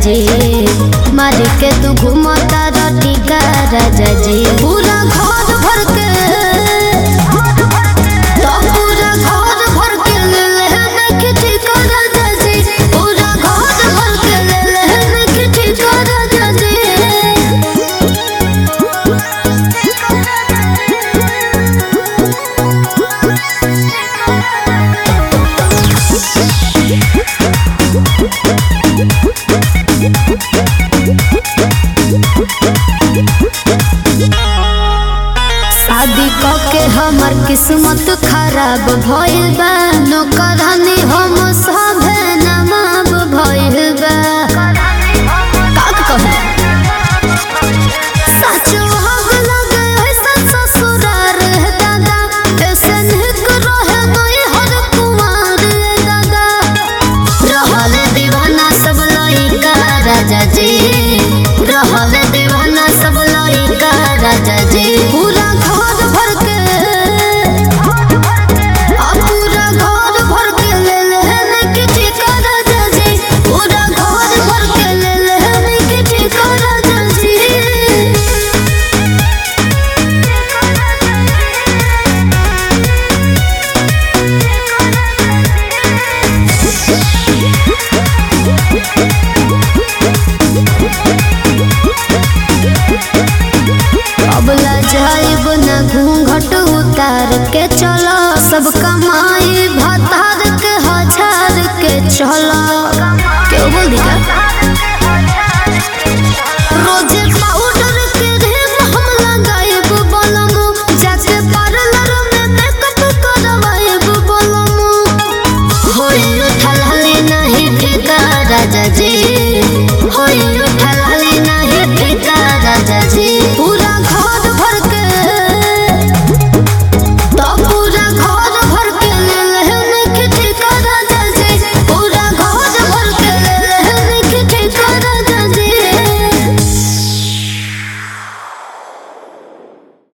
जी मार के तू घूमता रटी का राजा जी पूरा घर भर के तो पूरा घर भर के ले ले किटी का राजा जी पूरा घर भर के ले ले किटी का राजा जी शादी क के हमर किस्मत खराब भइल बा नौकर